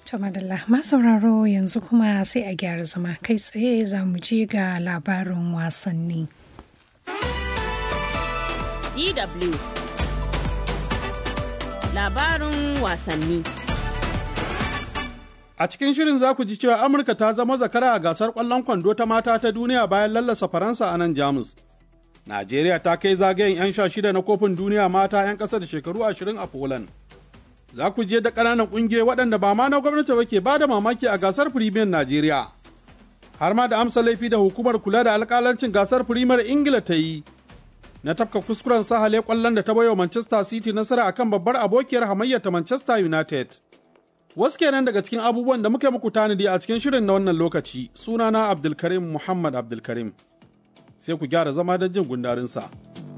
To madalla masauraro yanzu kuma sai a gyara zama kai tsaye za mu je ga labarin wasanni. DW Labarin wasanni A cikin shirin za ku ji cewa Amurka ta zama zakara a gasar ƙwallon kwando ta mata ta duniya bayan lallasa Faransa a nan Jamus. Najeriya ta kai zagayen 'yan sha shida na kofin duniya mata 'yan ƙasa da shekaru ashirin a Poland. Za ku je da ƙananan ƙungiyoyi waɗanda ba ma na gwamnati ba ke ba da mamaki a gasar Firimiyan Najeriya. Har ma da amsa laifi da hukumar kula da alƙalancin gasar Firimiyar Ingila ta yi. Na tafka kuskuren sahale ƙwallon da ta baiwa Manchester City nasara akan babbar abokiyar hamayyar ta Manchester United. Wasu kenan daga cikin abubuwan da muka muku tanadi a cikin shirin na wannan lokaci sunana Abdulkarim Muhammad Abdulkarim. Sai ku gyara zama don jin gundarinsa.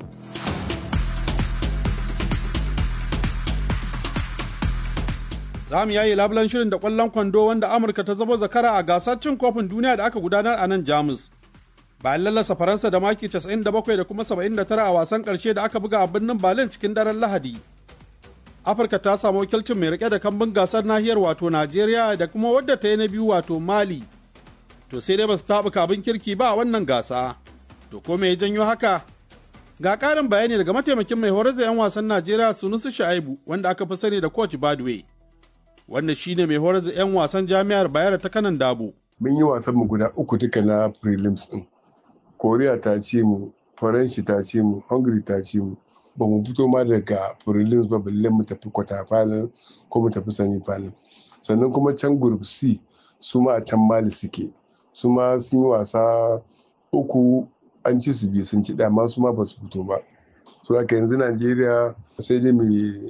Za mu yayi labulan shirin da ƙwallon kwando wanda Amurka ta zama zakara a gasar cin kofin duniya da aka gudanar a nan Jamus. Bayan lallasa Faransa da maki 97 da kuma 79 a wasan ƙarshe da aka buga a birnin Berlin cikin daren Lahadi. afirka ta samu wakilcin mai rike da kambun gasar nahiyar wato najeriya da kuma wadda ta yi na biyu wato mali to sai dai ba su taɓa kabin kirki ba a wannan gasa to ko me ya janyo haka ga ƙarin bayani daga mataimakin mai horar da 'yan wasan najeriya sunusu sha'ibu wanda aka fi sani da coach badway wanda shine mai horar da 'yan wasan jami'ar bayar ta kanan dabo mun yi wasan mu guda uku duka na prelims din koriya ta ce mu faranshi ta ce mu hungary ta ce mu ba mu fito ma daga prelims ba balle mu tafi kwata final ko mu tafi semi final sannan kuma can group c su ma a can mali suke su ma sun yi wasa uku an ci su biyu sun ci dama su ma ba su fito ba su haka yanzu najeriya sai dai mu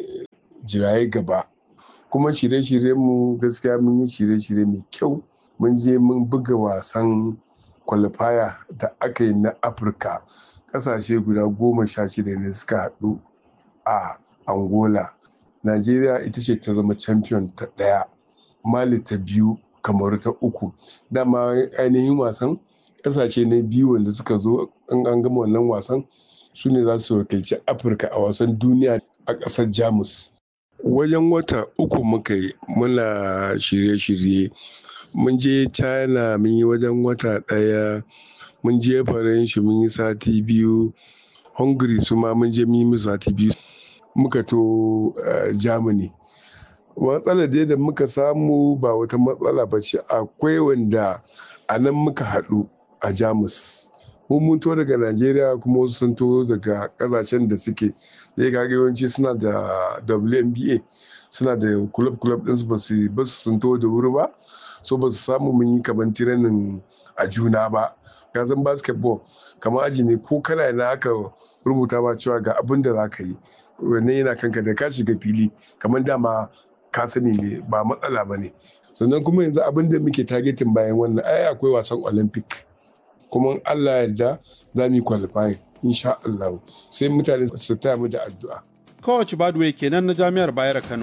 jiraye gaba kuma shirye-shiryen mu gaskiya mun yi shirye-shirye mai kyau mun je mun buga wasan kwalifaya da aka yi na afirka kasashe guda goma sha shida ne suka haɗu a angola najeriya ita ce ta zama champion ta ɗaya mali ta biyu kamar ta uku dama ainihin wasan kasashe ne biyu wanda suka zo an an gama wannan wasan su ne za su wakilci afirka a wasan duniya a ƙasar jamus wajen wata uku muka yi muna shirye-shirye mun je china mun yi wajen wata ɗaya mun je faranshi mun yi sati biyu hungary su ma mun je mun yi sati biyu muka to germany matsalar dai da muka samu ba wata matsala ba ce akwai wanda a nan muka haɗu a jamus mun mun to daga najeriya kuma wasu sun to daga kasashen da suke zai kaga yawanci suna da WNBA suna da club club ɗinsu ba su ba su sun to da wuri ba so ba su samu mun yi kaman tiranin a juna ba ka san basketball kamar aji ne ko kana na aka rubuta ba cewa ga abin da za ka yi wannan yana kanka da ka shiga fili kamar dama ka sani ne ba matsala ba ne sannan kuma yanzu abin da muke targetin bayan wannan ai akwai wasan olympic kuma allah yarda za mu yi qualifying insha allah sai mutane su taya mu da addu'a coach badway kenan na jami'ar bayar kano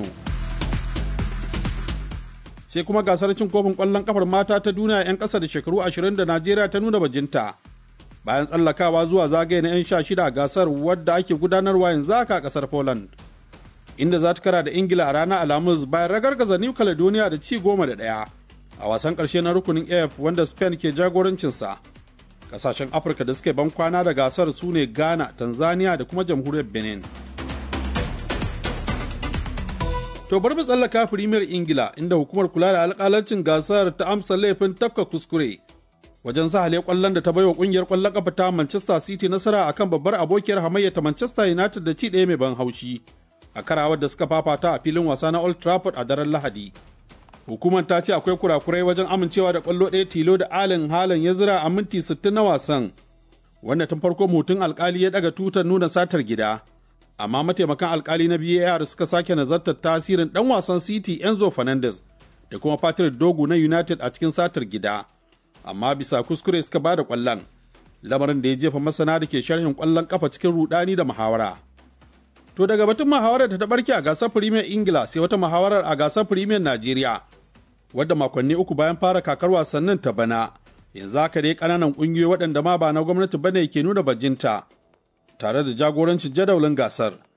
sai kuma gasar cin kofin ƙwallon kafar mata ta duniya 'yan ƙasa da shekaru 20 da Najeriya ta nuna bajinta. Bayan tsallakawa zuwa zagaye na 'yan sha shida a gasar wadda ake gudanarwa yanzu haka a ƙasar Poland. Inda za ta kara da Ingila a ranar Alhamis bayan ragargaza New Caledonia da ci goma da ɗaya. A wasan ƙarshe na rukunin AF wanda Spain ke jagorancinsa. Ƙasashen Afirka da suke ban kwana da gasar su ne Ghana, Tanzania da kuma jamhuriyar Benin. To bari mu tsallaka firimiyar Ingila inda hukumar kula da alƙalancin gasar ta amsa laifin tafka kuskure wajen sahale kwallon da ta baiwa kungiyar kwallon kafa ta Manchester City nasara akan babbar abokiyar hamayya ta Manchester United da ci ɗaya mai ban haushi a karawar da suka fafata a filin wasa na Old Trafford a daren Lahadi. Hukumar ta ce akwai kurakurai wajen amincewa da kwallo ɗaya tilo da Allen Haaland ya zira a minti 60 na wasan wanda tun farko mutum alkali ya daga tutar nuna satar gida. amma mataimakan alkali na VAR suka sake nazartar tasirin dan wasan City Enzo Fernandez da kuma Patrick Dogu na United a cikin satar gida. Amma bisa kuskure suka ba da kwallon, lamarin da ya jefa masana da ke sharhin kwallon kafa cikin rudani da muhawara. To daga batun muhawarar da ta barke a gasar Premier Ingila sai wata muhawarar a gasar Premier Najeriya, wadda makonni uku bayan fara kakar wasannin ta bana, yanzu haka dai ƙananan ƙungiyoyi waɗanda ma ba na gwamnati bane ke nuna bajinta. tare da jagorancin jadawalin gasar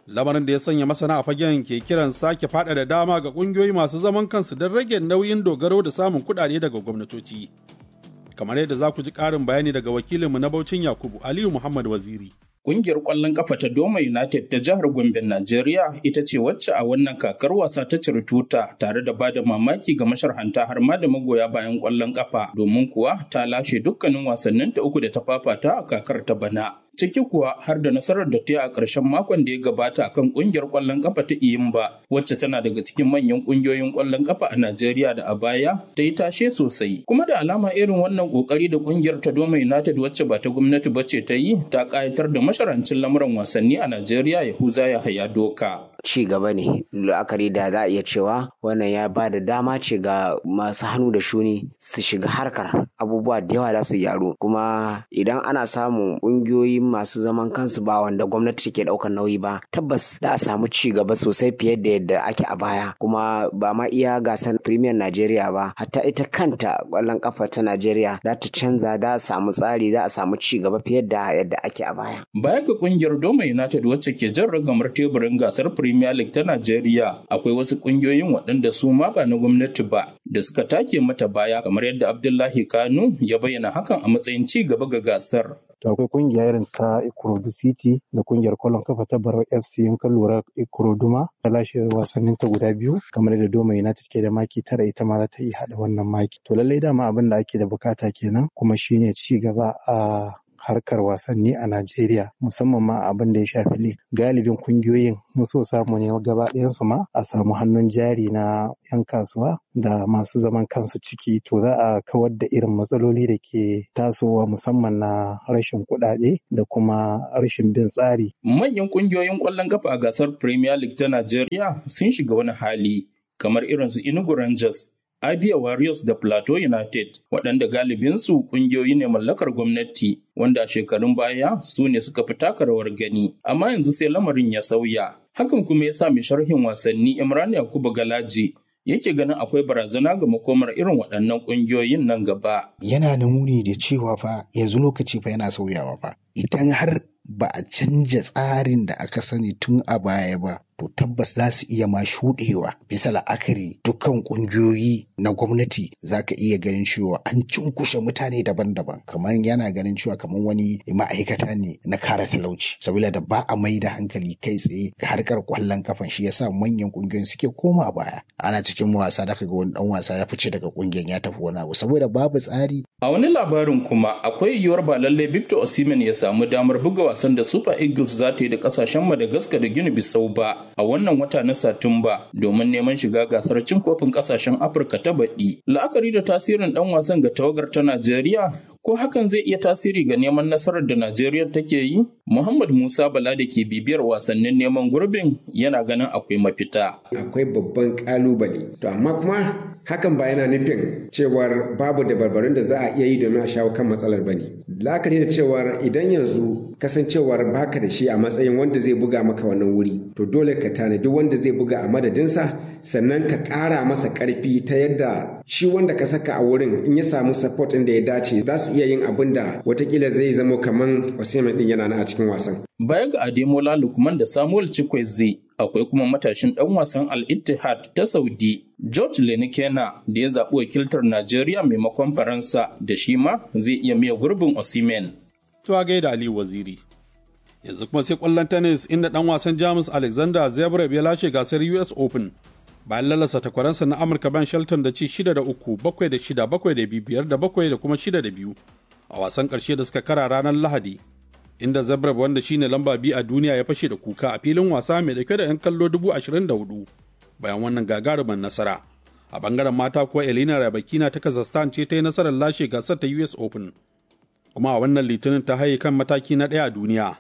lamarin da ya sanya masana a fagen ke kiran sake faɗaɗa dama ga ƙungiyoyi masu zaman kansu don rage nauyin dogaro da samun kuɗaɗe daga gwamnatoci kamar yadda za ku ji ƙarin bayani daga wakilinmu na Baucin Yakubu Aliyu Muhammad Waziri. Ƙungiyar ƙwallon ƙafa ta Doma United ta jihar Gombe, Najeriya ita ce wacce a wannan kakar wasa ta ciri tuta tare da bada mamaki ga masharhanta har ma da magoya bayan ƙwallon ƙafa domin kuwa ta lashe dukkanin wasannin ta uku da ta fafata a kakar ta bana. Ciki kuwa har da nasarar da ta yi a ƙarshen makon da ya gabata akan ƙungiyar ƙwallon ƙafa ta Iyimba wacce tana daga cikin manyan ƙungiyoyin ƙwallon ƙafa a Najeriya da a baya ta yi tashe sosai. Kuma da alama irin wannan ƙoƙari da ƙungiyar ta Doma United wacce ba ta gwamnati ba ce ta yi ta ƙayatar da masharancin lamuran wasanni a Najeriya Yahuza Yahaya Doka. ci gaba ne la'akari da za a iya cewa wannan ya ba da dama ce ga masu hannu da shuni su shiga harkar abubuwa da yawa za su gyaru kuma idan ana samun ƙungiyoyi masu zaman kansu ba wanda gwamnati take ɗaukar nauyi ba tabbas za a samu ci gaba sosai fiye da yadda ake a baya kuma ba ma iya gasar premier Najeriya ba hatta ita kanta ƙwallon kafa ta Najeriya za ta canza za a samu tsari za a samu ci gaba fiye da yadda ake a baya. Baya ga ƙungiyar Doma United wacce ke jan ragamar teburin gasar Premier League ta Najeriya akwai wasu kungiyoyin waɗanda su ma ba na gwamnati ba da suka take mata baya kamar yadda Abdullahi Kanu ya bayyana hakan a matsayin ci gaba ga gasar. To akwai kungiya irin ta Ikorodu City da kungiyar kwallon kafa ta Barau FC in ka lura Ikorodu ma ta lashe wasannin ta guda biyu kamar da Doma United ke da maki tara ita ma za ta iya haɗa wannan maki. To lallai dama abin da ake da bukata kenan kuma shine ci gaba a harkar wasanni a Najeriya musamman ma abin da ya shafi lig galibin kungiyoyin so samu ne gaba ɗayansu ma a samu hannun jari na 'yan kasuwa da masu zaman kansu ciki to za a kawar da irin matsaloli da ke tasowa musamman na rashin kuɗaɗe da kuma rashin bin tsari. Manyan kungiyoyin ƙwallon kafa a gasar Premier League ta Najeriya sun shiga wani hali kamar irin su Enugu Rangers Abia Warriors da Plateau United waɗanda galibinsu ƙungiyoyi ne mallakar gwamnati wanda a shekarun baya su ne suka fi taka rawar gani amma yanzu sai lamarin ya sauya hakan kuma ya sa mai sharhin wasanni Imran Yakubu Galaji yake ganin akwai barazana ga makomar irin waɗannan ƙungiyoyin nan gaba. Yana nuni da cewa fa yanzu lokaci fa yana sauyawa fa idan har ba a canja tsarin da aka sani tun a baya ba to tabbas za su iya ma shuɗewa bisa la'akari dukkan ƙungiyoyi na gwamnati za ka iya ganin cewa an cunkushe mutane daban-daban kamar yana ganin cewa kamar wani ma'aikata ne na kare talauci saboda da ba a mai da hankali kai tsaye ga harkar kwallon kafan shi yasa manyan ƙungiyoyin suke koma baya ana cikin wasa da ga wani dan wasa ya fice daga ƙungiyar ya tafi wani abu saboda babu tsari a wani labarin kuma akwai yiwuwar ba lallai Victor Osimhen ya samu damar buga wasan da Super Eagles za ta yi da kasashen Madagascar da Guinea Bissau ba a wannan wata na Satumba domin neman shiga gasar cin kofin kasashen Afirka ta baɗi. La'akari da tasirin ɗan wasan ga tawagar ta Najeriya ko hakan zai iya tasiri ga neman nasarar da Najeriya take yi? Muhammad Musa Bala da ke bibiyar wasannin neman gurbin yana ganin akwai mafita. Akwai babban kalubale. To amma kuma hakan ba yana nufin cewar babu dabarbarun da za a iya yi domin a shawo kan matsalar bane. La'akari da cewar idan yanzu kasancewar baka da shi a matsayin wanda zai buga maka wannan wuri to dole ka tanadi wanda zai buga a madadinsa sannan ka ƙara masa ƙarfi ta yadda shi wanda ka saka a wurin in ya samu support ɗin da ya dace za su iya yin abin da watakila zai zamo kaman Osimhen ɗin yana nan a cikin wasan. Baya ga Ademola Lukman da Samuel Chikweze akwai kuma matashin ɗan wasan Al Ittihad ta Saudi George Lenikena da ya zaɓi wakiltar Najeriya maimakon Faransa da shi ma zai iya miya gurbin Osimhen. To a gaida Aliyu Waziri. Yanzu kuma sai kwallon tennis inda ɗan wasan Jamus Alexander Zverev ya lashe gasar US Open bayan lalasa takwaransa na Amurka Ben Shelton da ci 6 da 3, 7 da 6, 7 da 2, 5 da 7 da kuma 6 da 2 a wasan ƙarshe da suka kara ranar Lahadi. Inda Zverev wanda shine lamba biyu a duniya ya fashe da kuka a filin wasa mai dauke da 'yan kallo dubu ashirin da hudu bayan wannan gagarumin nasara. A bangaren mata kuwa Elena Rybakina ta Kazakhstan ce ta yi nasarar lashe gasar ta US Open. Kuma a wannan litinin ta haye kan mataki na ɗaya a duniya.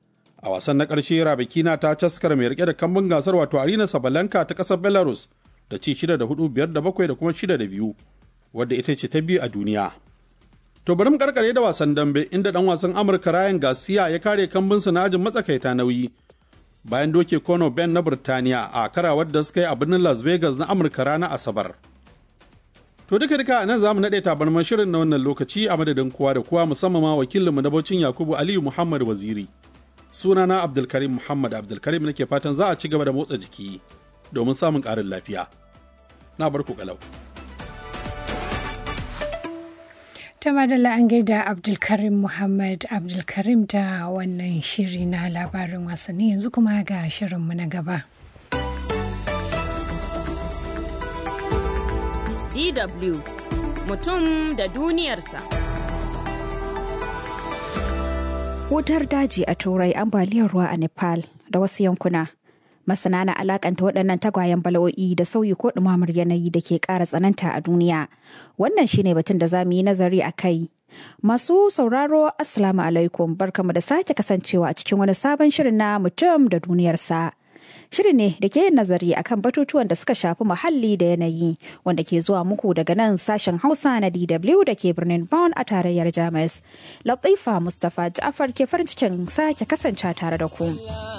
A wasan na ƙarshe Rabikina ta caskar mai rike da kambun gasar wato Arina Sabalenka ta ƙasar Belarus da ci shida da hudu biyar da bakwai da kuma shida da biyu wadda ita ce ta biyu a duniya. To bari mu karkare da wasan dambe inda dan wasan Amurka Ryan Garcia ya kare kambunsa na ajin matsakaita nauyi bayan doke Conor Ben na Burtaniya a karawar da suka yi a birnin Las Vegas na Amurka ranar Asabar. To duka duka nan za mu naɗe tabarman shirin na wannan lokaci a madadin kowa da kowa musamman ma wakilinmu na Baucin Yakubu Aliyu Muhammad Waziri. sunana abdulkarim muhammad abdulkarim nake fatan za a ci gaba da motsa jiki domin samun ƙarin lafiya na barku kalau ta madalla an gaida abdulkarim muhammad abdulkarim da wannan shiri na labarin wasanni yanzu kuma ga shirinmu na gaba DW mutum da duniyarsa. Wutar daji a Turai ambaliyar ruwa a Nepal da wasu yankuna. Masana na alakanta waɗannan tagwayen bala'o'i da sauyi ko ɗumamar yanayi da ke ƙara tsananta a duniya. Wannan shine batun da za mu yi nazari a kai. Masu sauraro Assalamu alaikum barkamu da sake kasancewa a cikin wani sabon shirin na mutum da duniyarsa. Shirin ne da ke yin nazari akan batutuwan da suka shafi muhalli da yanayi wanda ke zuwa muku daga nan sashen Hausa na DW da ke birnin Bonn a tarayyar Jamus. Latifa Mustapha Ja'far ke farin cikin sake kasance tare da ku.